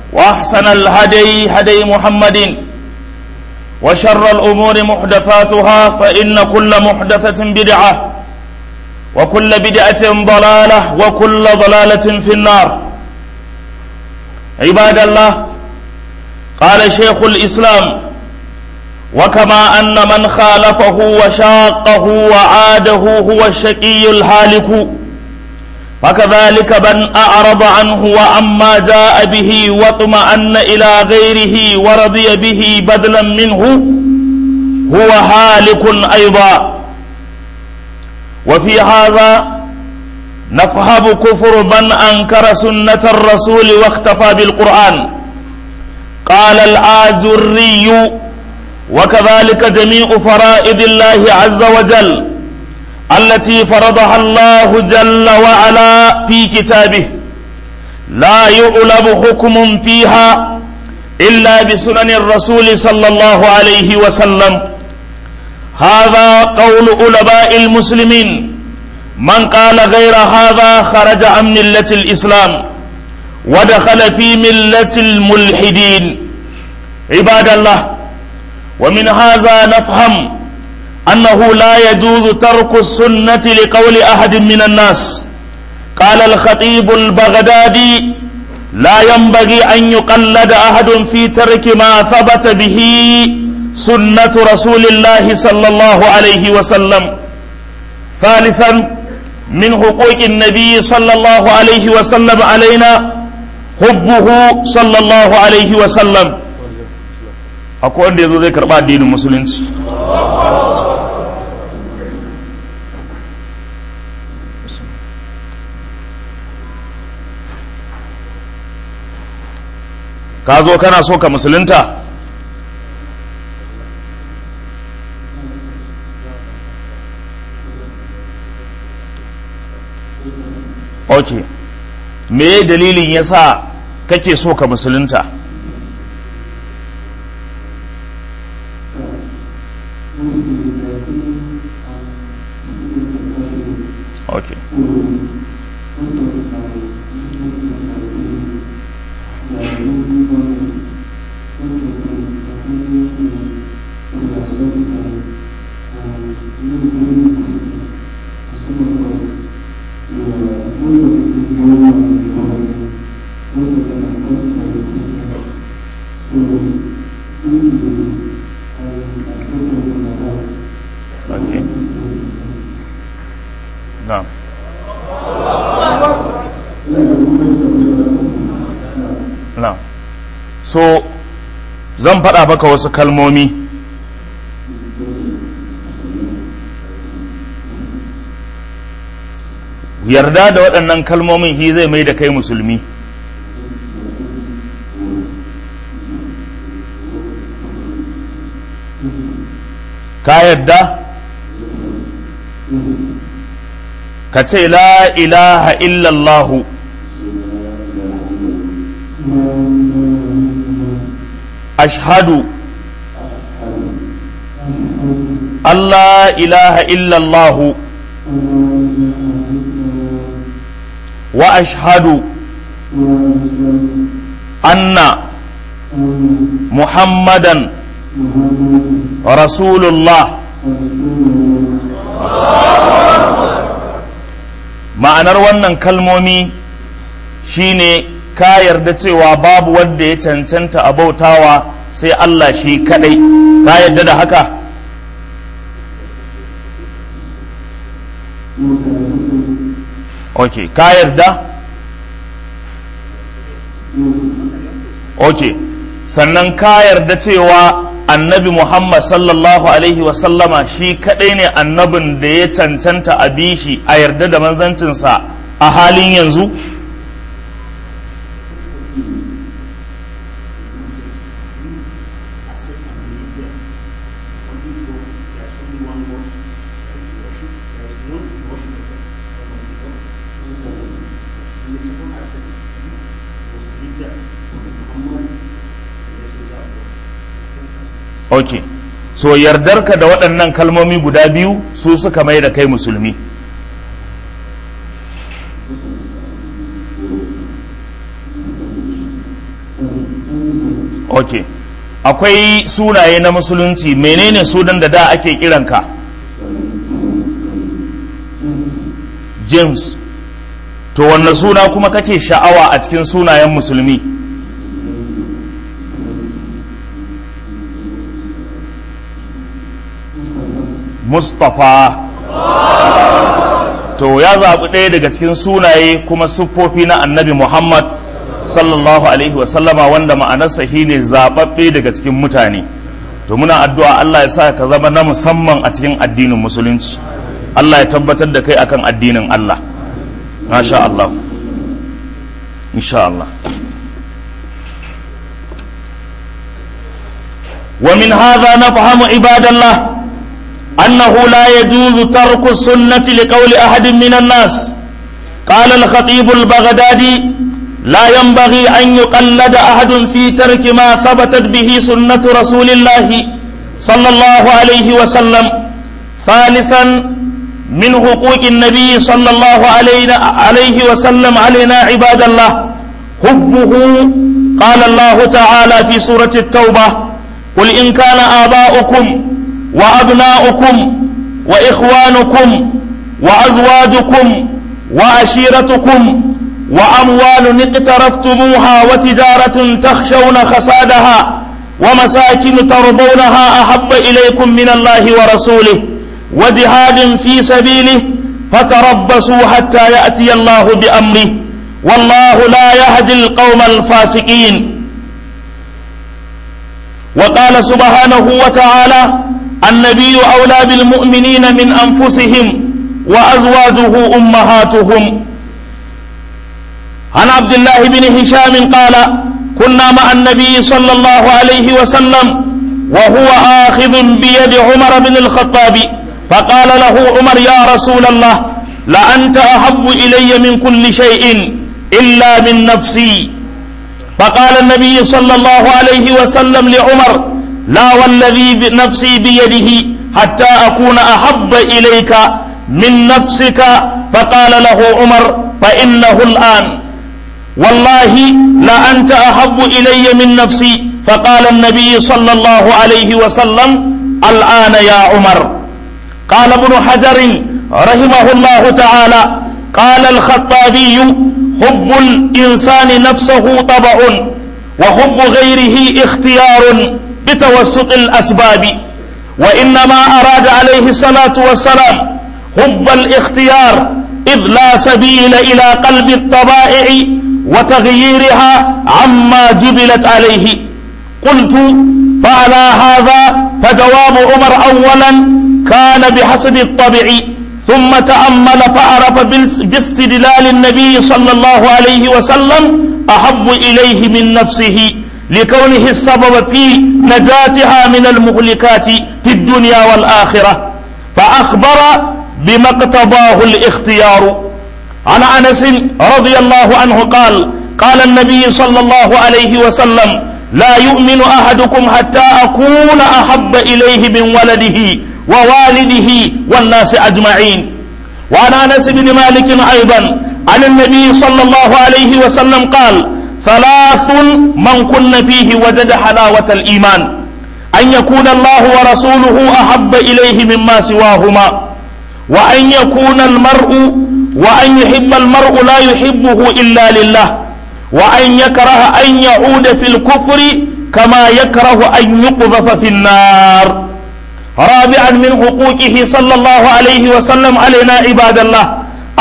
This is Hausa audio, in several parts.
وأحسن الهدي هدي محمد وشر الأمور محدثاتها فإن كل محدثة بدعة وكل بدعة ضلالة وكل ضلالة في النار عباد الله قال شيخ الإسلام وكما أن من خالفه وشاقه وعاده هو الشقي الهالك فكذلك من أعرض عنه وعما جاء به واطمأن إلى غيره ورضي به بدلا منه هو هالك أيضا وفي هذا نفهم كفر من أنكر سنة الرسول واختفى بالقرآن قال الآجري وكذلك جميع فرائض الله عز وجل التي فرضها الله جل وعلا في كتابه لا يعلم حكم فيها إلا بسنن الرسول صلى الله عليه وسلم هذا قول علماء المسلمين من قال غير هذا خرج عن ملة الإسلام ودخل في ملة الملحدين عباد الله ومن هذا نفهم أنه لا يجوز ترك السنة لقول أحد من الناس قال الخطيب البغدادي لا ينبغي أن يقلد أحد في ترك ما ثبت به سنة رسول الله صلى الله عليه وسلم ثالثا من حقوق النبي صلى الله عليه وسلم علينا حبه صلى الله عليه وسلم akwai wanda ya zo zai karɓa addinin musulunci ka zo kana so ka musulunta ok me dalilin yasa kake so ka musulunta ok ok na'am na'am so zan faɗa maka wasu kalmomi yarda da waɗannan kalmomin shi zai mai da kai musulmi ka yarda ka ce la ilaha illallahu ashhadu Allah ilaha illallahu wa ashhadu anna muhammadan rasulullah ma'anar wannan kalmomi shine ka yarda cewa babu wanda ya cancanta a bautawa sai Allah shi kadai ka yarda da haka ok ka yarda ok sannan ka yarda cewa annabi muhammad sallallahu alaihi wasallama shi kadai ne annabin da ya cancanta a bishi a yarda da manzancinsa a halin yanzu ok so yardarka da waɗannan kalmomi guda biyu su suka mai da kai musulmi ok akwai sunaye na musulunci menene sunan da da ake kiranka james to wanne suna kuma kake sha'awa a cikin sunayen musulmi mustapha to ya zaɓi ɗaya daga cikin sunaye kuma siffofi na annabi muhammad sallallahu alaihi wasallama wanda ma'anarsa shi ne zaɓaɓɓe daga cikin mutane to muna addu'a allah ya sa ka zama na musamman a cikin addinin musulunci allah ya tabbatar da kai akan addinin allah masha allah insha allah ومن هذا نفهم عباد الله أنه لا يجوز ترك السنة لقول أحد من الناس قال الخطيب البغدادي لا ينبغي أن يقلد أحد في ترك ما ثبتت به سنة رسول الله صلى الله عليه وسلم ثالثا من حقوق النبي صلى الله عليه وسلم علينا عباد الله حبه قال الله تعالى في سورة التوبة قل إن كان آباؤكم وأبناؤكم وإخوانكم وأزواجكم وعشيرتكم وأموال اقترفتموها وتجارة تخشون خسادها ومساكن ترضونها أحب إليكم من الله ورسوله وجهاد في سبيله فتربصوا حتى يأتي الله بأمره والله لا يهدي القوم الفاسقين وقال سبحانه وتعالى النبي أولى بالمؤمنين من أنفسهم وأزواجه أمهاتهم عن عبد الله بن هشام قال كنا مع النبي صلى الله عليه وسلم وهو آخذ بيد عمر بن الخطاب فقال له عمر يا رسول الله لأنت أحب إلي من كل شيء إلا من نفسي فقال النبي صلى الله عليه وسلم لعمر لا والذي نفسي بيده حتى أكون أحب إليك من نفسك فقال له عمر فإنه الآن والله لأنت أحب إلي من نفسي فقال النبي صلى الله عليه وسلم الآن يا عمر قال ابن حجر رحمه الله تعالى قال الخطابي حب الإنسان نفسه طبع وحب غيره اختيار بتوسط الأسباب وإنما أراد عليه الصلاة والسلام حب الاختيار إذ لا سبيل إلى قلب الطبائع وتغييرها عما جبلت عليه قلت فعلى هذا فجواب عمر أولا كان بحسب الطبع ثم تأمل فعرف باستدلال النبي صلى الله عليه وسلم أحب إليه من نفسه لكونه السبب في نجاتها من المهلكات في الدنيا والآخرة فأخبر بما اقتضاه الاختيار عن أنس رضي الله عنه قال قال النبي صلى الله عليه وسلم لا يؤمن أحدكم حتى أكون أحب إليه من ولده ووالده والناس أجمعين وعن أنس بن مالك أيضا عن النبي صلى الله عليه وسلم قال ثلاث من كن فيه وجد حلاوة الإيمان أن يكون الله ورسوله أحب إليه مما سواهما وأن يكون المرء وأن يحب المرء لا يحبه إلا لله وأن يكره أن يعود في الكفر كما يكره أن يقذف في النار رابعا من حقوقه صلى الله عليه وسلم علينا عباد الله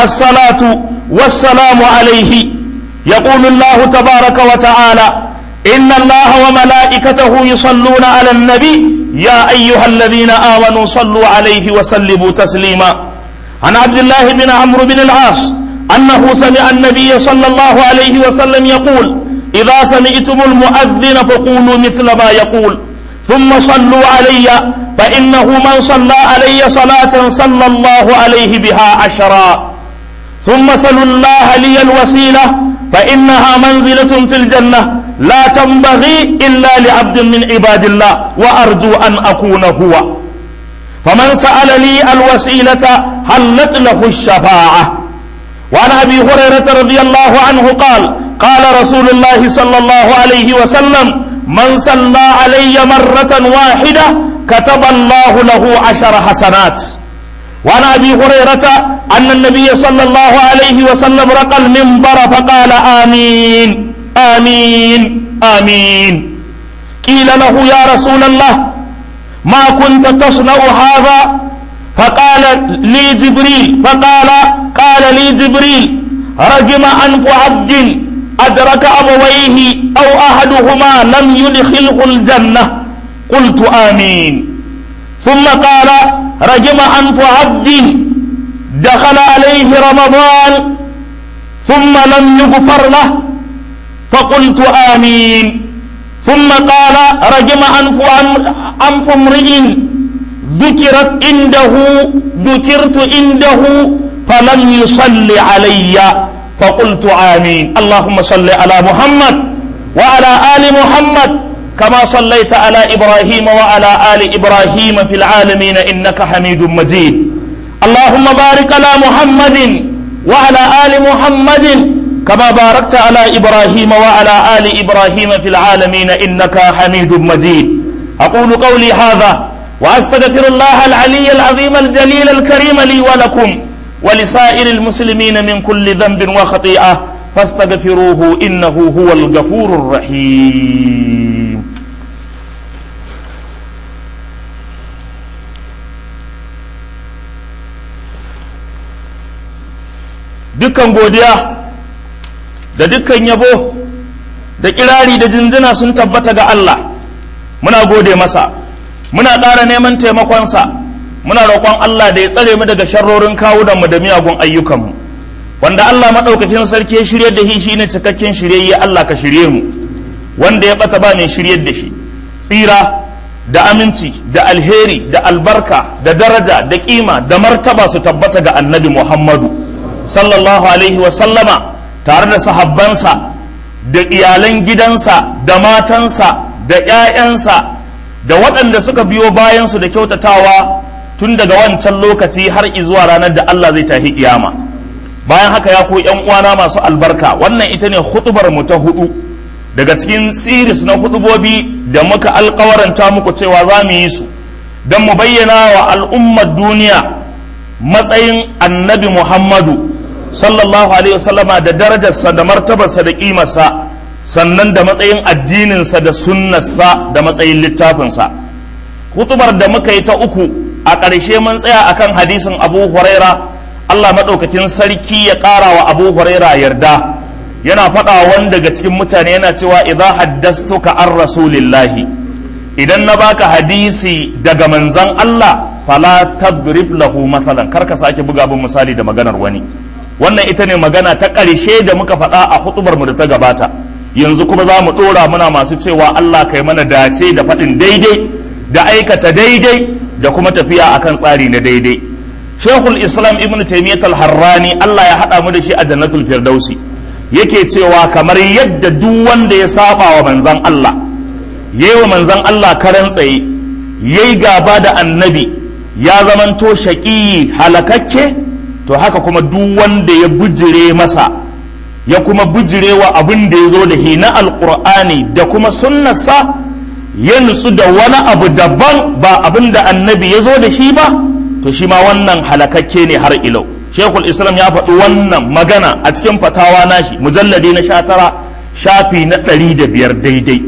الصلاة والسلام عليه يقول الله تبارك وتعالى إن الله وملائكته يصلون على النبي يا أيها الذين آمنوا صلوا عليه وسلموا تسليما عن عبد الله بن عمرو بن العاص أنه سمع النبي صلى الله عليه وسلم يقول إذا سمعتم المؤذن فقولوا مثل ما يقول ثم صلوا علي فإنه من صلى علي صلاة صلى الله عليه بها عشرا ثم سلوا الله لي الوسيلة فإنها منزلة في الجنة لا تنبغي إلا لعبد من عباد الله وأرجو أن أكون هو فمن سأل لي الوسيلة حلت له الشفاعة وعن أبي هريرة رضي الله عنه قال قال رسول الله صلى الله عليه وسلم من صلى علي مرة واحدة كتب الله له عشر حسنات وعن ابي هريره ان النبي صلى الله عليه وسلم رقى المنبر فقال امين امين امين قيل له يا رسول الله ما كنت تصنع هذا فقال لي جبريل فقال قال لي جبريل رجم انف عبد ادرك ابويه او احدهما لم يدخله الجنه قلت امين ثم قال رجم أنف عبد دخل عليه رمضان ثم لم يغفر له فقلت آمين ثم قال رجم أنف أنف امرئ ذكرت عنده ذكرت عنده فلم يصل علي فقلت آمين اللهم صل على محمد وعلى آل محمد كما صليت على إبراهيم وعلى آل إبراهيم في العالمين إنك حميد مجيد اللهم بارك على محمد وعلى آل محمد كما باركت على إبراهيم وعلى آل إبراهيم في العالمين إنك حميد مجيد أقول قولي هذا وأستغفر الله العلي العظيم الجليل الكريم لي ولكم ولسائر المسلمين من كل ذنب وخطيئة فاستغفروه إنه هو الغفور الرحيم dukkan godiya da dukkan yabo da kirari da jinjina sun tabbata ga Allah muna gode masa muna ƙara neman taimakonsa muna roƙon Allah da ya tsare mu daga sharrorin kawunanmu da miyagun ayyukanmu wanda Allah maɗaukakin sarki ya shirye da shi shine cikakken shiryayye Allah ka shirye mu wanda ya ɓata ba mai shiryar da shi tsira da aminci da alheri da albarka da daraja da kima da martaba su tabbata ga annabi Muhammadu sallallahu alaihi wa sallama tare da sahabbansa da iyalan gidansa da matansa da 'ya'yansa da waɗanda suka biyo bayansu da kyautatawa tun daga wancan lokaci har izuwa ranar da Allah zai tahi kiyama bayan haka ya ku yan uwana masu albarka wannan ita ne hutubar mu ta hudu daga cikin siris na hutubobi da muka alkawaranta muku cewa za mu yi su don mu bayyana wa al'ummar duniya matsayin annabi muhammadu sallallahu alaihi wasallama da darajarsa da martabarsa da kimarsa sannan da matsayin addininsa da sunnarsa da matsayin littafinsa hutubar da muka yi ta uku a ƙarshe mun tsaya akan hadisin abu huraira allah maɗaukakin sarki ya ƙara wa abu huraira yarda yana faɗa wani daga cikin mutane yana cewa idza haddastuka an rasulillahi idan na baka hadisi daga manzan allah fala tadrib lahu masalan kar ka sake buga bin misali da maganar wani wannan ita ne magana ta ƙarshe da muka faɗa a hutubar mu da ta gabata yanzu kuma za mu ɗora muna masu cewa Allah kai mana dace da faɗin daidai da aikata daidai da kuma tafiya akan tsari na daidai shekul islam ibn taimiyyat al-harrani Allah ya haɗa mu da shi a jannatul firdausi yake cewa kamar yadda duk wanda ya saba wa manzan Allah yayi wa manzan Allah karan tsaye yayi gaba da annabi ya zamanto shaƙi halakakke to haka kuma duk wanda ya bujire masa ya kuma bujirewa abin da ya zo da hi na alkur'ani da kuma sunnarsa ya nutsu da wani abu daban ba abin da annabi ya zo da shi ba to shi ma wannan halakakke ne har ilau shekul islam ya faɗi wannan magana a cikin fatawa nashi mujalladi na sha tara shafi na ɗari da biyar daidai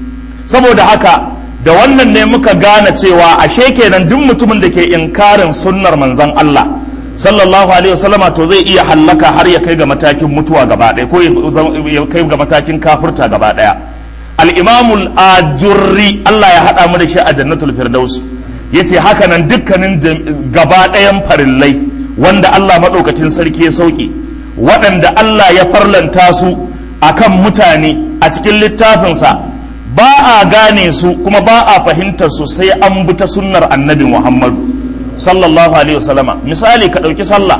saboda haka da wannan ne muka gane cewa ashe kenan duk mutumin da ke inkarin sunnar manzon Allah sallallahu alaihi wasallama to zai iya hallaka har ya kai ga matakin mutuwa gaba ɗaya ko ya kai ga matakin kafurta gaba ɗaya al-imamul ajurri Allah ya haɗa mu da shi a jannatul firdaus yace haka nan dukkanin gaba ɗayan farillai wanda Allah maɗaukacin sarki ya sauke waɗanda Allah ya farlanta su akan mutane a cikin littafinsa ba a gane su kuma ba a fahimtar su sai an bi ta sunnar annabi Muhammadu sallallahu alaihi wasallama misali ka ɗauki sallah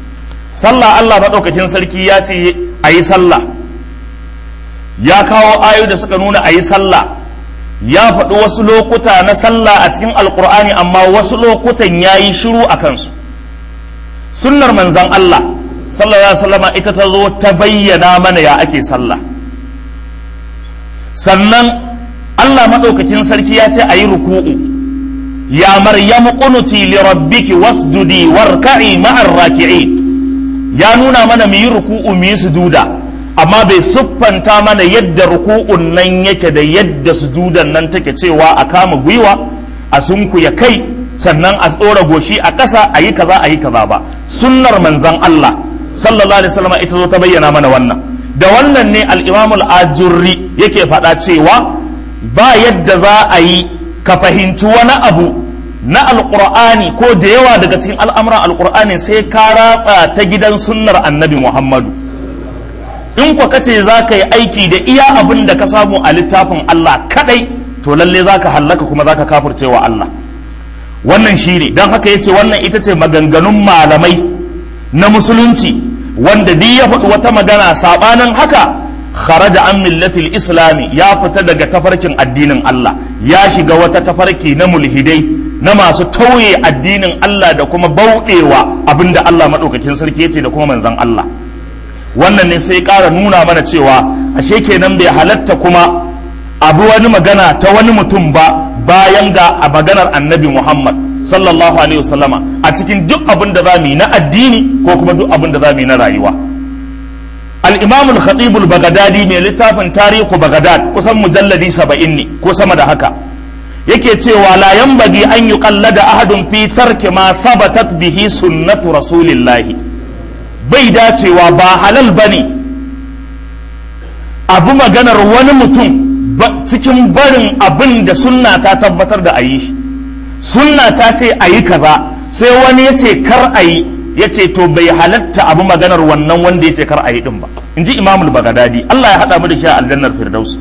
sallah Allah maɗaukakin sarki ya ce a yi sallah ya kawo ayoyi da suka nuna a yi sallah ya faɗi wasu lokuta na sallah a cikin alkur'ani amma wasu lokutan ya yi shiru a kansu sunnar manzan Allah sallallahu alaihi wasallama ita ta zo ta bayyana mana ya ake sallah sannan Allah maɗaukakin sarki ya ce a yi ruku'u ya maryamu qunuti li rabbiki wasjudi warka'i ma'ar raki'in ya nuna mana mu yi ruku'u mu yi sujuda amma bai siffanta mana yadda ruku'un nan yake da yadda sujudan nan take cewa a kama gwiwa a sunkuya kai sannan a tsora goshi a ƙasa a yi kaza a yi kaza ba sunnar manzan Allah sallallahu alaihi wasallam ita zo ta bayyana mana wannan da wannan ne al-Imam al-Ajurri yake faɗa cewa ba yadda za a yi ka fahimci wani abu na alqur'ani ko da yawa daga cikin al'amuran alqur'ani sai ka ratsa ta gidan sunnar annabi Muhammadu in kwa kace za ka yi aiki da iya abin da ka samu a littafin Allah kadai to lalle za ka hallaka kuma za ka kafircewa Allah wannan shi ne don haka ya ce wannan ita ce maganganun malamai na musulunci wanda duk ya faɗi wata magana saɓanin haka kharaja an millatil islami ya fita daga tafarkin addinin Allah ya shiga wata tafarki na mulhidai na masu tauye addinin Allah da kuma bauɗewa abinda Allah maɗaukakin sarki ya ce da kuma manzan Allah wannan ne sai ƙara nuna mana cewa ashe kenan bai halatta kuma abu wani magana ta wani mutum ba bayan ga a maganar annabi Muhammad sallallahu alaihi wasallama a cikin duk abin da za mu yi na addini ko kuma duk abin da za mu yi na rayuwa al-imam al-khatib al-baghdadi mai littafin tarihu baghdad kusan mujalladi 70 ne ko sama da haka yake cewa la yanbaghi an yuqallada ahadun fi tarki ma thabatat bihi sunnatu rasulillahi bai dacewa ba halal bane abu maganar wani mutum cikin barin abin da sunna ta tabbatar da a yi shi sunna ta ce a yi kaza sai wani ya ce kar a yi ya ce to bai halatta abu maganar wannan wanda ya ce kar a yi din ba in ji imamul bagadadi Allah ya haɗa mu da shi a aljannar firdaus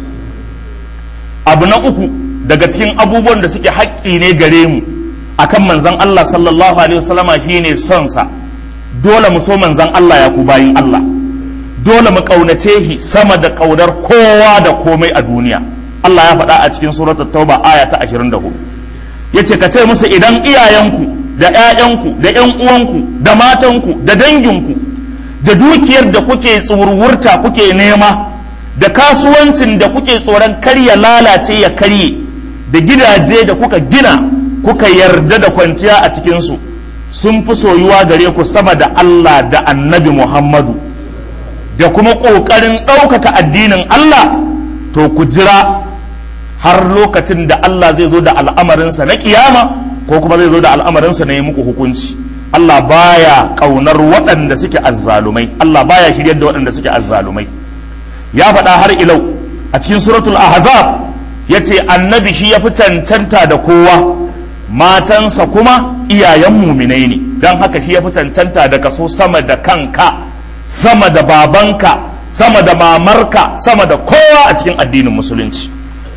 abu na uku daga cikin abubuwan da suke haƙƙi ne gare mu akan manzon Allah sallallahu alaihi wasallama shine son sa dole mu so manzon Allah ya ku bayin Allah dole mu ƙaunace shi sama da ƙaunar kowa da komai a duniya Allah ya faɗa a cikin suratul tauba aya ta 24 yace ka ce musu idan iyayenku da ƴaƴanku da ƴan uwanku da matanku da danginku da dukiyar da kuke tsurwurta kuke nema da kasuwancin da kuke tsoron kar ya lalace ya karye da gidaje da kuka gina kuka yarda da kwanciya a cikinsu sun fi soyuwa gare ku sama da Allah da annabi Muhammadu da kuma ƙoƙarin ɗaukaka addinin Allah to ku jira har lokacin da Allah zai zo da al'amarinsa na ƙiyama ko kuma zai zo da al'amarinsa na yi muku hukunci Allah baya ƙaunar waɗanda suke azzalumai Allah baya shiryar da waɗanda suke azzalumai ya faɗa har ilau a cikin suratul ahzab ya ce annabi shi ya fi cancanta da kowa matansa kuma iyayen muminai ne don haka shi ya fi cancanta da kaso sama da kanka sama da babanka sama da mamarka sama da kowa a cikin addinin musulunci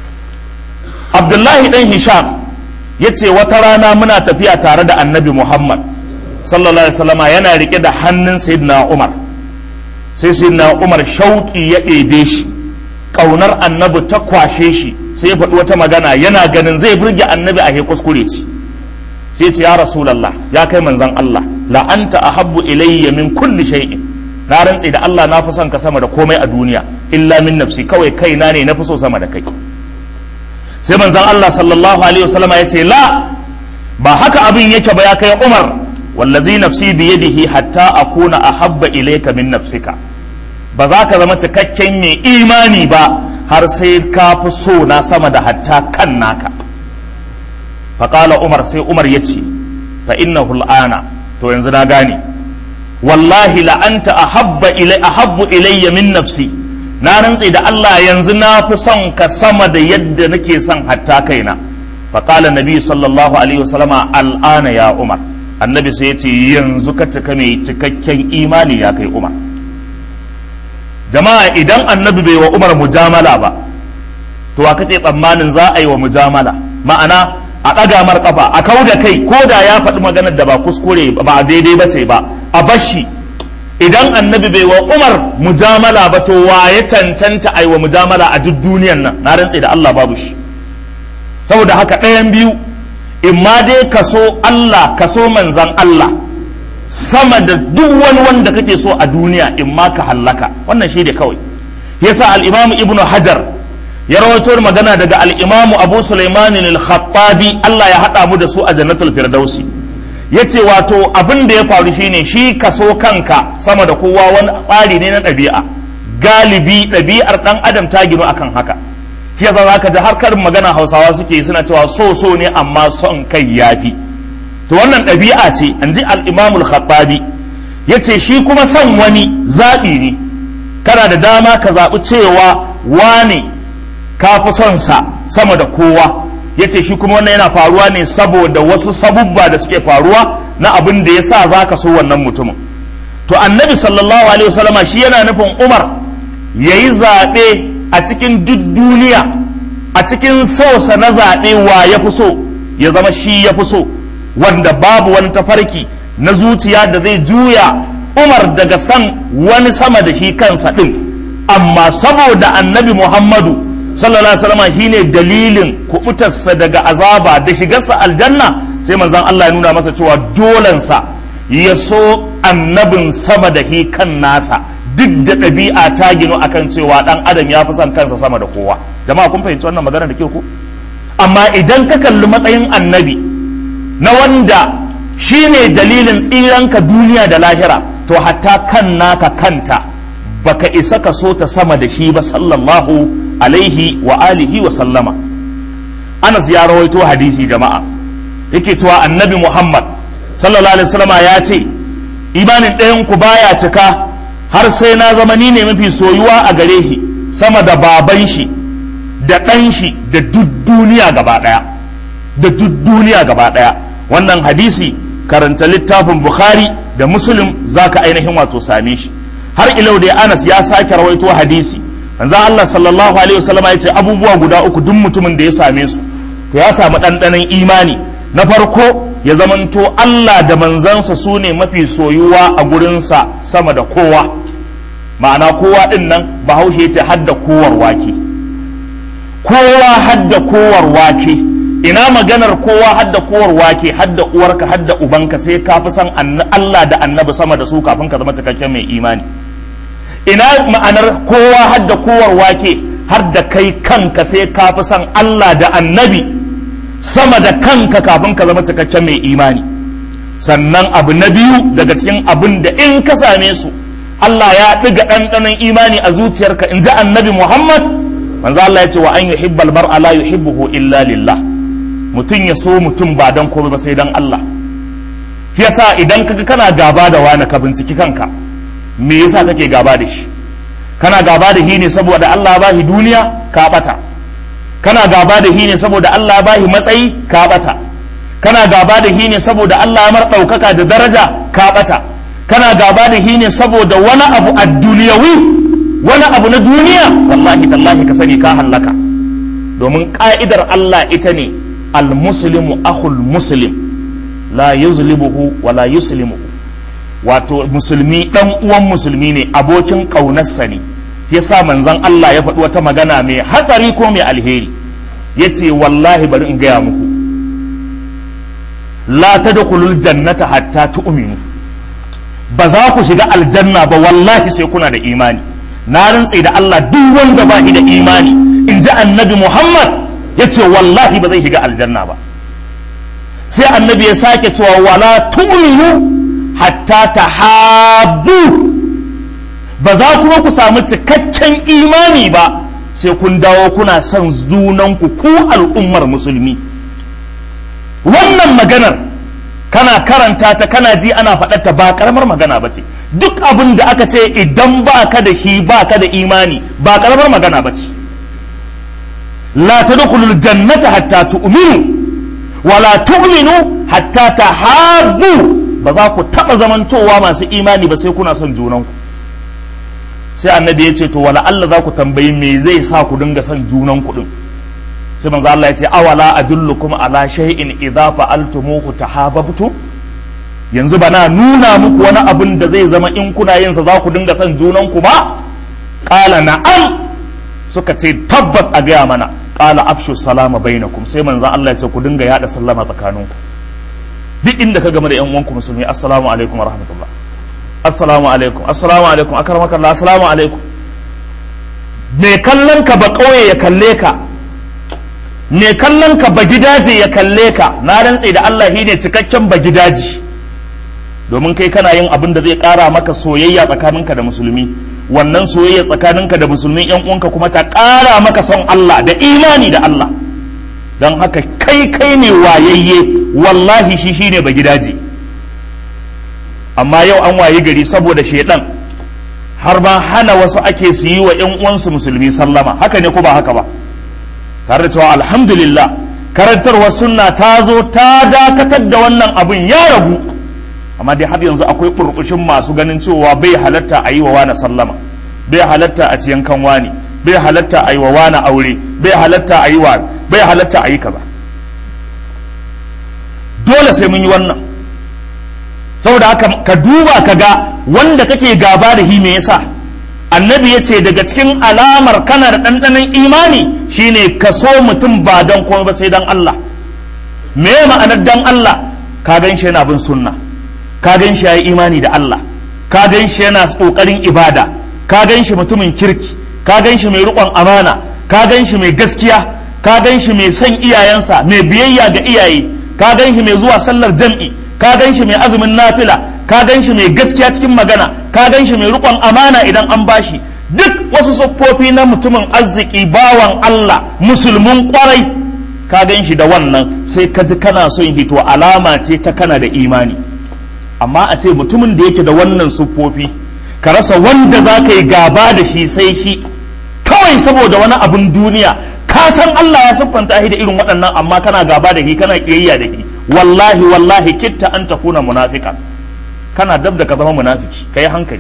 abdullahi dan hisham ya ce wata rana muna tafiya tare da annabi muhammad sallallahu alaihi wasallama yana rike da hannun sayyidina umar sai sayyidina umar shauki ya ɗebe shi ƙaunar annabi ta kwashe shi sai ya faɗi wata magana yana ganin zai burge annabi a kuskure ce sai ce ya rasulallah ya kai manzan allah la'anta ahabbu ilayya min kulli shay'in na rantse da Allah na fi son ka sama da komai a duniya illa min nafsi kawai kaina ne na fi so sama da kai sai manzon Allah sallallahu alaihi wasallam ya ce la ba haka abin yake ba ya kai Umar wallazi nafsi bi yadihi hatta akuna ahabba ilayka min nafsika ba za ka zama cikakken mai imani ba har sai ka fi so na sama da hatta kan naka faqala Umar sai Umar ya ce fa innahu al'ana to yanzu na gane wallahi la'anta ahabba ilai ahabbu ilayya min nafsi na rantse da Allah yanzu na fi son ka sama da yadda nake son hatta kaina fa qala nabi sallallahu alaihi wasallama al'ana ya umar annabi sai ya ce yanzu ka cika mai cikakken imani ya kai umar jama'a idan annabi bai wa umar mujamala ba to wa kace tsammanin za a yi wa mujamala ma'ana a ɗaga mar kafa a kau da kai ko da ya faɗi maganar da ba kuskure ba daidai ba ce ba a bashi idan annabi bai wa umar mujamala ba to wa ya cancanta a yi wa mujamala a duk duniyan nan na rantse da Allah babu shi saboda haka ɗayan biyu in ma dai kaso Allah kaso manzan Allah sama da duk wani wanda kake so a duniya in ma ka hallaka wannan shi da kawai yasa al-imam ibnu hajar ya rawaito magana daga al-imam abu sulaiman al-khattabi Allah ya hada mu da su a jannatul firdausi yace wato abin da ya faru shine shi kaso kanka sama da kowa wani tsari ne na ɗabi'a galibi ɗabi'ar ɗan adam ta ginu akan haka shi yasa zaka ji har karin magana hausawa suke suna cewa so so ne amma son kai yafi to wannan ɗabi'a ce an ji al-imamul khattabi yace shi kuma son wani zaɓi ne kana da dama ka zaɓi cewa wane ka fi son sa sama da kowa yace shi kuma wannan yana faruwa ne saboda wasu sabubba da suke faruwa na abin da ya sa za ka so wannan mutumin to annabi sallallahu alaihi wasallama shi yana nufin umar ya yi zaɓe a cikin duk duniya a cikin sausa na zaɓe wa ya fi so ya zama shi ya fi so wanda babu wani tafarki na zuciya da zai juya umar daga san wani sama da shi kansa ɗin amma saboda annabi muhammadu sallallahu alaihi wasallam shine dalilin kubutarsa daga azaba da shigarsa aljanna sai manzon Allah ya nuna masa cewa dolansa ya so annabin sama da hi kan nasa duk da ɗabi'a ta gino akan cewa ɗan adam ya fi son kansa sama da kowa jama'a kun fahimci wannan magana da ke ku amma idan ka kalli matsayin annabi na wanda shine dalilin tsiranka duniya da lahira to hatta kan naka kanta baka isa ka so ta sama da shi ba sallallahu alaihi wa alihi wa sallama anas ya rawaito hadisi jama'a yake cewa annabi muhammad sallallahu alaihi wasallama ya ce imanin ɗayan ku baya cika har sai na zama ni ne mafi soyuwa a gare shi sama da baban shi da ɗan shi da duk duniya gaba ɗaya da duk duniya gaba ɗaya wannan hadisi karanta littafin bukhari da muslim zaka ainihin wato same shi har ilau da anas ya sake rawaito hadisi manzo Allah sallallahu alaihi wasallam ya ce abubuwa guda uku duk mutumin da ya same su to ya samu ɗanɗanon imani na farko ya zamanto Allah da manzansa su ne mafi soyuwa a gurinsa sama da kowa ma'ana kowa ɗin nan bahaushe ya ce hadda kowar wake kowa hadda kowar wake ina maganar kowa hadda kowar wake hadda uwarka hadda ubanka sai ka fi san Allah da annabi sama da su kafin ka zama cikakken mai imani ina ma'anar kowa hadda kowar wake har da kai kanka sai ka fi san Allah da annabi sama da kanka kafin ka zama cikakken mai imani sannan abu na biyu daga cikin abin da in ka same su Allah ya ɗiga ɗanɗanon imani a zuciyarka in ji annabi Muhammad manzo Allah ya ce wa an yuhibbal mar'a la yuhibbuhu illa lillah mutum ya so mutum ba dan komai ba sai dan Allah yasa idan kaga kana gaba da wani ka binciki kanka me yasa kake gaba da shi kana gaba da shi ne saboda Allah ba shi duniya ka bata kana gaba da shi ne saboda Allah ba shi matsayi ka bata kana gaba da shi ne saboda Allah mar ɗaukaka da daraja ka bata kana gaba da shi ne saboda wani abu a duniyawi wani abu na duniya wallahi tallahi ka sani ka hallaka domin ka'idar Allah ita ne al-muslimu akhul muslim la yuzlimuhu wa la yuslimuhu wato musulmi dan uwan musulmi ne abokin ƙaunarsa ne yasa manzon Allah ya faɗi wata magana mai hatsari ko mai alheri yace wallahi bari in gaya muku la tadkhulul jannata hatta tu'minu ba za ku shiga aljanna ba wallahi sai kuna da imani na rantse da Allah duk wanda ba da imani in ji annabi Muhammad yace wallahi ba zai shiga aljanna ba sai annabi ya sake cewa wala tu'minu hatta ta habu ba za kuma ku samu cikakken imani ba sai kun dawo kuna son junanku ku al'ummar musulmi wannan maganar kana karanta ta kana ji ana faɗarta ba karamar magana ba ce duk abin da aka ce idan ba ka da shi ba ka da imani ba karamar magana ba ce la tadkhulul jannata hatta tu'minu wala tu'minu hatta tahabbu ba za ku taɓa zamantowa masu imani ba sai kuna son junanku sai annabi ya ce to wala Allah za ku tambayi me zai sa ku dinga son junanku din sai manzo Allah ya ce awala adullukum ala shay'in idza fa'altumuhu tahabbtum yanzu bana nuna muku wani abin da zai zama in kuna yin sa za ku dinga son junanku ba qala na'am suka ce tabbas a gaya mana qala afshu salama bainakum sai manzo Allah ya ce ku dinga yada sallama tsakaninku duk inda ka game da yan uwanku musulmi assalamu alaikum wa rahmatullah assalamu alaikum assalamu alaikum akarmakallah assalamu alaikum me kallon ka ba kauye ya kalle ka me kallon ka ba gidaje ya kalle ka na rantse da Allah shi ne cikakken ba gidaje domin kai kana yin abin da zai kara maka soyayya tsakaninka da musulmi wannan soyayya tsakaninka da musulmi yan uwanka kuma ta kara maka son Allah da imani da Allah don haka kai kai ne wayayye wallahi shi shine ba gidaje amma yau an waye gari saboda shaidan har ba hana wasu ake su yi wa yan uwansu musulmi sallama haka ne ko ba haka ba tare da cewa alhamdulillah karantarwar sunna ta zo ta dakatar da wannan abin ya ragu amma dai har yanzu akwai burbushin masu ganin cewa bai halatta a yi wa wani sallama bai halatta a ciyan kan wani bai halatta a yi wa wani aure bai halatta a yi wa bai halatta a yi kaza dole sai mun yi wannan saboda haka ka duba ka ga wanda kake gaba da hi me yasa annabi ya ce daga cikin alamar kana da ɗanɗanon imani shine ka so mutum ba don komai ba sai don Allah me ma'anar don Allah ka gan shi yana bin sunna ka gan shi ya yi imani da Allah ka gan shi yana ƙoƙarin ibada ka gan shi mutumin kirki ka gan shi mai riƙon amana ka gan shi mai gaskiya ka gan shi mai son iyayensa mai biyayya ga iyaye ka gan shi mai zuwa sallar jam'i ka gan shi mai azumin nafila ka gan shi mai gaskiya cikin magana ka gan shi mai rikon amana idan an bashi duk wasu siffofi na mutumin arziki bawan Allah musulmin kwarai ka gan shi da wannan sai ka ji kana son hito alama ce ta kana da imani amma a ce mutumin da yake da wannan siffofi ka rasa wanda za ka yi gaba da shi sai shi kawai saboda wani abun duniya ka san Allah ya siffanta shi da irin waɗannan amma kana gaba da shi kana kiyayya da shi wallahi wallahi kitta an takuna munafika kana dab da ka zama munafiki kai hankali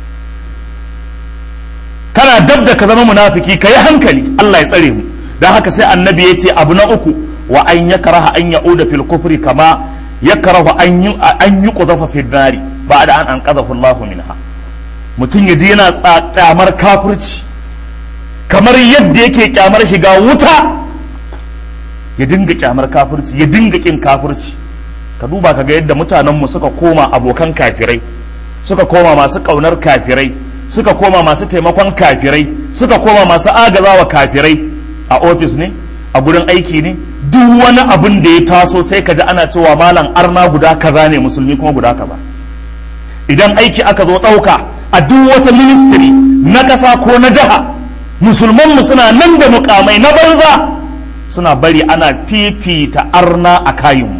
kana dab da ka zama munafiki kai hankali Allah ya tsare mu dan haka sai annabi ya ce abu na uku wa an yakraha an ya'uda fil kufri kama yakrahu an yi an yuqdhafa fil nari ba'da an anqadhahu Allah minha mutum yaji yana tsakamar kafirci kamar yadda yake kyamar shiga wuta ya dinga kyamar kafirci ya dinga kin kafirci ka duba ka ga yadda mutanenmu suka koma abokan kafirai suka koma masu ƙaunar kafirai suka koma masu taimakon kafirai suka koma masu agazawa kafirai a ofis ne a gurin aiki ne duk wani abin da ya taso sai ka ji ana cewa malam arna guda kaza ne musulmi kuma guda kaza idan aiki aka zo ɗauka a duk wata ministry na ƙasa ko na jiha musulmanmu suna nan da mukamai na banza suna bari ana fifita arna a kayanmu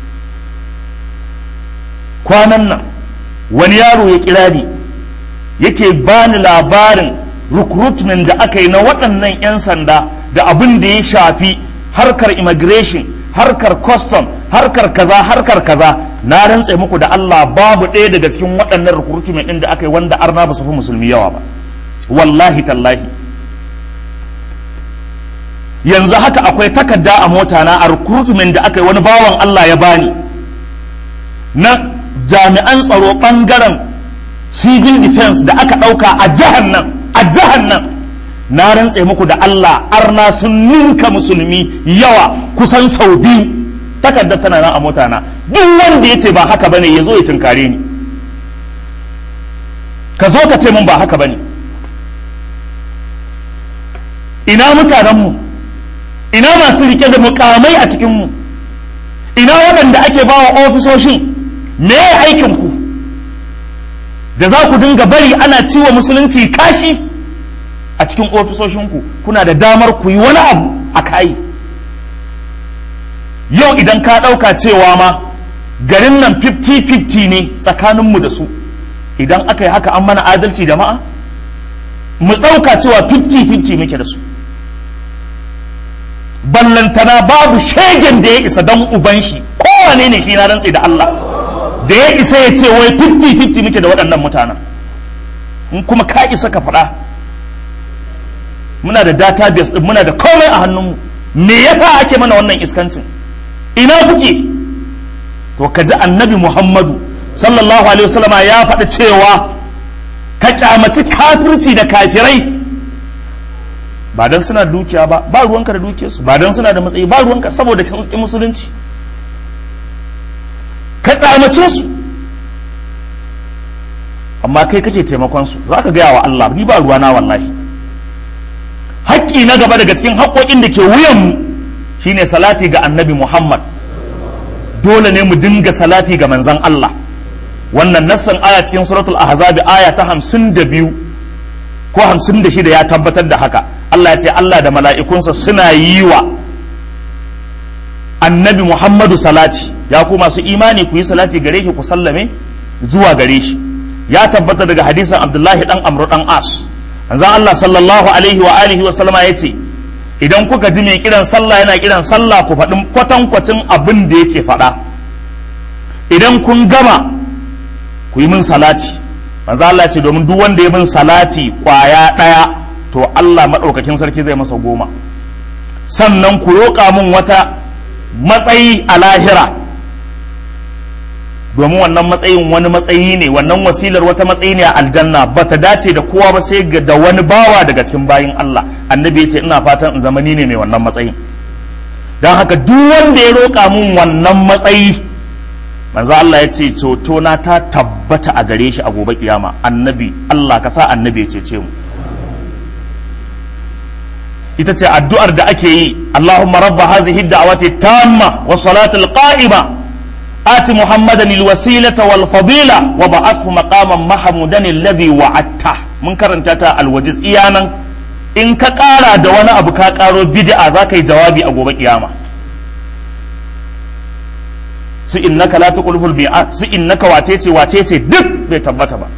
kwanan nan wani yaro ya kira ni yake bani labarin recruitment da aka yi na waɗannan 'yan sanda da abin da ya shafi harkar immigration harkar custom harkar kaza harkar kaza na rantse muku da Allah babu ɗaya daga cikin waɗannan recruitment ɗin da aka yi wanda arna ba su fi musulmi yawa ba wallahi tallahi yanzu haka akwai takarda a mota na a recruitment da aka yi wani bawan Allah ya bani na jami'an tsaro bangaren civil defense da aka ɗauka a jihar nan a jihar nan na rantse muku da Allah arna sun ninka musulmi yawa kusan sau biyu takarda tana nan a mota na duk wanda ya ce ba haka bane ya zo ya tunkare ni ka zo ka ce min ba haka bane ina mutanenmu ina masu rike da mukamai a cikinmu ina waɗanda ake ba wa ofisoshin me aikin ku da za ku dinga bari ana ciwo musulunci kashi a cikin ofisoshinku kuna da damar ku yi wani abu a kayi yau idan ka ɗauka cewa ma garin nan 50-50 ne tsakaninmu da su idan aka yi haka an mana adalci jama'a mu ɗauka cewa 50-50 muke da su ballantana babu shegen da ya isa don uban shi kowane ne shi na rantse da Allah da ya isa ya ce wai 50-50 muke da waɗannan mutanen in kuma ka isa ka faɗa muna da database ɗin muna da komai a hannunmu me yasa ake mana wannan iskancin ina kuke to ka ji annabi muhammadu sallallahu alaihi wasallama ya faɗi cewa ka kyamaci kafirci da kafirai ba dan suna da dukiya ba ba ruwanka da dukiyarsu ba dan suna da matsayi ba ruwanka saboda kin musulunci kyamace su amma kai kake taimakon su za ka gaya wa Allah ni ba ruwana wallahi haƙƙi na gaba daga cikin haƙƙoƙin da ke wuyanmu shine salati ga annabi Muhammad dole ne mu dinga salati ga manzon Allah wannan nassan aya cikin suratul ahzab aya ta hamsin da biyu ko hamsin da shida ya tabbatar da haka Allah ya ce Allah da mala'ikunsa suna yi wa annabi Muhammadu salati ya ku masu imani ku yi salati gare shi ku sallame zuwa gare shi ya tabbata daga hadisin Abdullahi dan Amr dan As manzon Allah sallallahu alaihi wa alihi wa sallama yace idan kuka ji mai kiran sallah yana kiran sallah ku faɗin kwatankwacin abin da yake faɗa idan kun gama ku yi min salati manzo Allah ce domin duk wanda ya min salati kwaya ɗaya to Allah maɗaukakin sarki zai masa goma sannan ku roƙa min wata matsayi a lahira domin wannan matsayin wani matsayi ne wannan wasilar wata matsayi ne a aljanna ba ta dace da kowa ba sai da wani bawa daga cikin bayin Allah annabi ya ce ina fatan in zamani ne mai wannan matsayin don haka duk wanda ya roƙa min wannan matsayi manzo Allah ya ce ceto na ta tabbata a gare shi a gobe kiyama annabi Allah ka sa annabi ya cece mu ita ce addu'ar da ake yi Allahumma rabba hazihi da'awati tamma wa salatul qa'ima ati muhammadan alwasilata wal fadila wa ba'athu maqaman mahmudan alladhi wa'atta mun karanta ta alwajiz iyanan in ka kara da wani abu ka karo bid'a za ka yi jawabi a gobe kiyama su innaka la tuqulul bi'at su innaka wacece wacece duk bai tabbata ba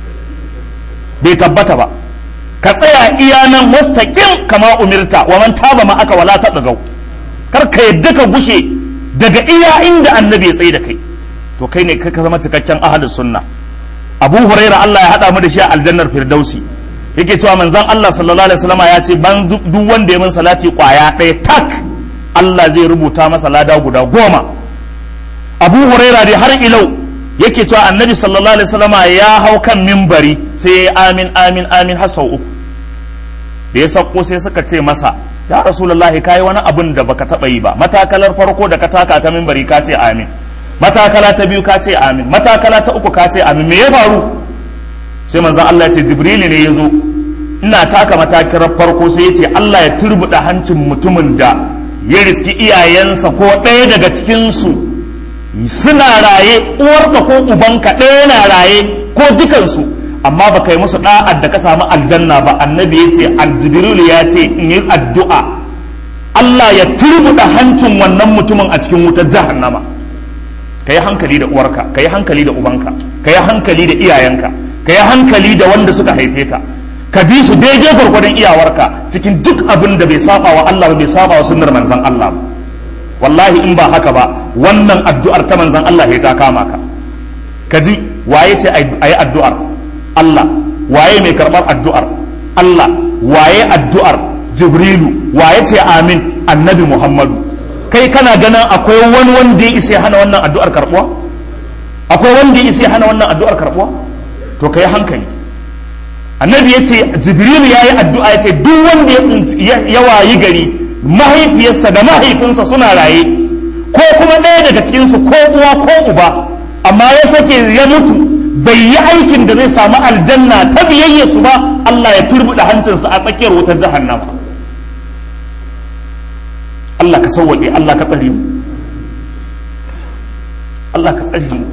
bai tabbata ba ka tsaya iya nan mustaqim kama umirta wa man taba ma aka wala ta dagau kar ka yadda ka gushe daga iya inda annabi ya tsaye da kai to kai ne ka zama cikakken ahlus sunna abu huraira Allah ya hada mu da shi a aljannar firdausi yake cewa manzon Allah sallallahu alaihi wasallam ya ce ban duk wanda ya min salati kwaya ɗaya tak Allah zai rubuta masa lada guda goma abu huraira dai har ilau yake cewa annabi sallallahu alaihi wasallama ya hau kan mimbari sai ya amin amin amin har sau uku da ya sauko sai suka ce masa ya rasulullahi kai wani abun da baka taba yi ba matakalar farko da ka taka ta mimbari ka ce amin matakala ta biyu ka ce amin matakala ta uku ka ce amin me ya faru sai manzon Allah ya ce jibrilu ne ya zo ina taka matakalar farko sai ya ce Allah ya turbuda hancin mutumin da ya riski iyayensa ko ɗaya daga cikinsu suna raye uwarka ko ubanka ɗaya na raye ko dukansu amma baka yi musu da'ad da ka samu aljanna ba annabi ya ce aljibril ya ce in yi addu'a Allah ya turbuɗa hancin wannan mutumin a cikin wutar jahannama ka yi hankali da uwarka ka yi hankali da ubanka ka yi hankali da iyayenka ka yi hankali da wanda suka haife ka ka bi su daidai gwargwadon iyawarka cikin duk abin da bai saba wa Allah ba bai saba wa sunnar manzon Allah ba wallahi in ba haka ba wannan addu'ar ta manzan Allah ya ta kama ka ka ji waye ce a yi addu'ar Allah waye mai karɓar addu'ar Allah waye addu'ar Jibrilu waye ce amin annabi Muhammadu kai kana ganin akwai wani wanda ya isa hana wannan addu'ar karɓuwa akwai wanda ya isa hana wannan addu'ar karɓuwa to kai hankali annabi ya ce Jibrilu ya yi addu'a ya ce duk wanda ya wayi gari mahaifiyarsa da mahaifinsa suna raye ko kuma ɗaya daga cikinsu ko uwa ko uba amma ya sake ya mutu bai yi aikin da zai samu aljanna ta biyayya su ba Allah ya turbuɗe hancinsa a tsakiyar wutar jahannama Allah ka sauwaƙe Allah ka tsare mu Allah ka tsare mu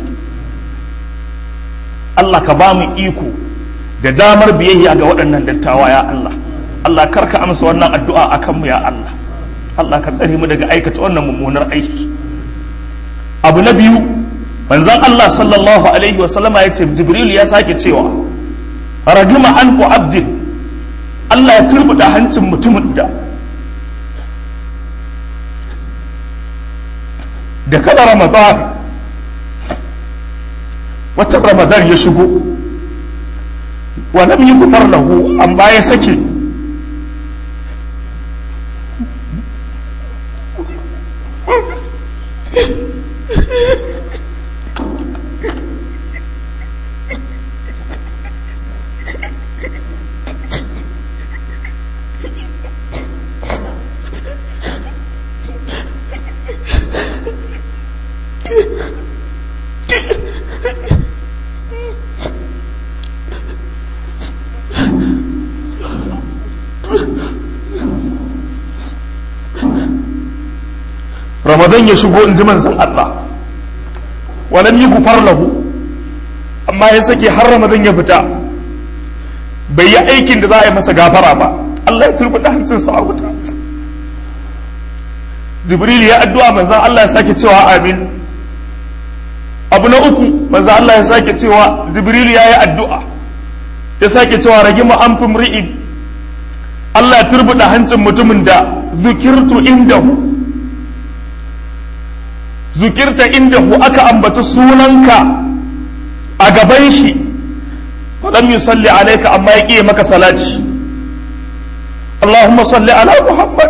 Allah ka ba mu iko da damar biyayya ga waɗannan dattawa ya Allah Allah karka amsa wannan addu'a akan mu ya Allah Allah ka tsare mu daga aikata wannan mummunar aiki abu na biyu manzon Allah sallallahu alaihi wa sallama ya ce Jibril ya sake cewa ragima an ku abdin Allah ya turbuda hancin mutumin da da kada Ramadan wata Ramadan ya shigo wa lam yukfar lahu amma ya sake ramadan ya shigo in ji manzon Allah walam yi gufar lahu amma ya sake har ramadan ya fita bai yi aikin da za a yi masa gafara ba Allah ya turbuɗa hancinsa a wuta jibril ya addu'a manzon Allah ya sake cewa amin abu na uku manzon Allah ya sake cewa jibril ya yi addu'a ya sake cewa ragi ma'amfin ri'in Allah ya turbuɗa hancin mutumin da zukirtu indahu zukirta indahu aka ambaci sunanka a gaban shi falam yusalli alaika amma ya ƙiye maka salati Allahumma salli ala Muhammad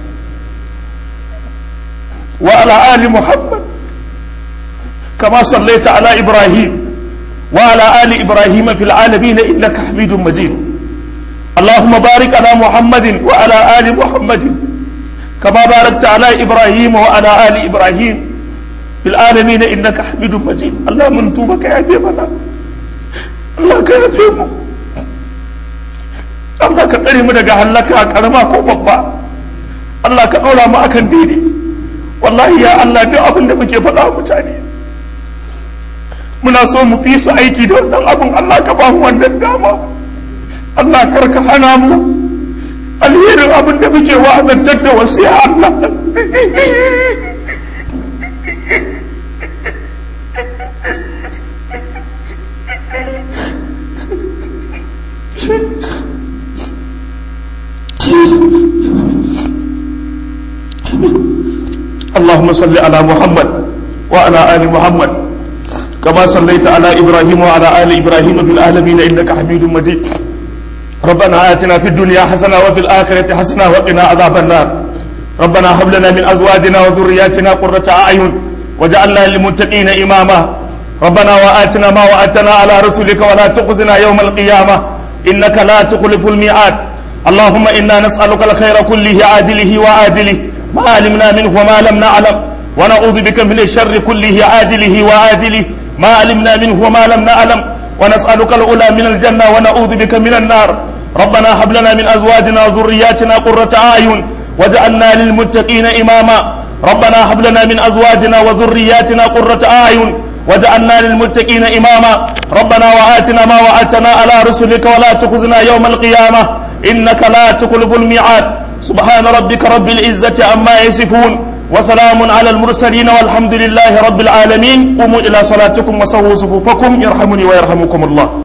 wa ala ali Muhammad kama sallaita ala Ibrahim wa ala ali Ibrahim fil alamin innaka Hamidum Majid اللهم بارك على محمد وعلى آل محمد كما باركت على إبراهيم وعلى آل إبراهيم في العالمين إنك حميد مجيد الله من توبك يا جيبنا الله كان فيهم Allah ka tsare mu daga hallaka karama ko babba Allah ka ɗora mu akan daidai wallahi ya Allah duk abin da muke faɗa mutane muna so mu fi su aiki da wannan abin Allah ka ba mu wannan dama Allah karka hana mu alherin abin da muke wa'azantar da wasu ya Allah اللهم صل على محمد وعلى آل محمد كما صليت على إبراهيم وعلى آل إبراهيم في العالمين إنك حميد مجيد ربنا آتنا في الدنيا حسنة وفي الآخرة حسنة وقنا عذاب النار ربنا هب لنا من أزواجنا وذرياتنا قرة أعين وجعلنا للمتقين إماما ربنا وآتنا ما وعدتنا على رسلك ولا تخزنا يوم القيامة إنك لا تخلف الميعاد اللهم إنا نسألك الخير كله عاجله وآجله ما علمنا منه وما لم نعلم ونعوذ بك من الشر كله عاجله وآجله ما علمنا منه وما لم نعلم ونسألك الأولى من الجنة ونعوذ بك من النار ربنا هب لنا من أزواجنا وذرياتنا قرة أعين وجعلنا للمتقين إماما ربنا هب لنا من أزواجنا وذرياتنا قرة أعين وجعلنا للمتقين إماما ربنا وآتنا ما وعدتنا على رسلك ولا تخزنا يوم القيامة إنك لا تخلف الميعاد سبحان ربك رب العزة عما يصفون وسلام على المرسلين والحمد لله رب العالمين قوموا إلى صلاتكم وسووا صفوفكم يرحمني ويرحمكم الله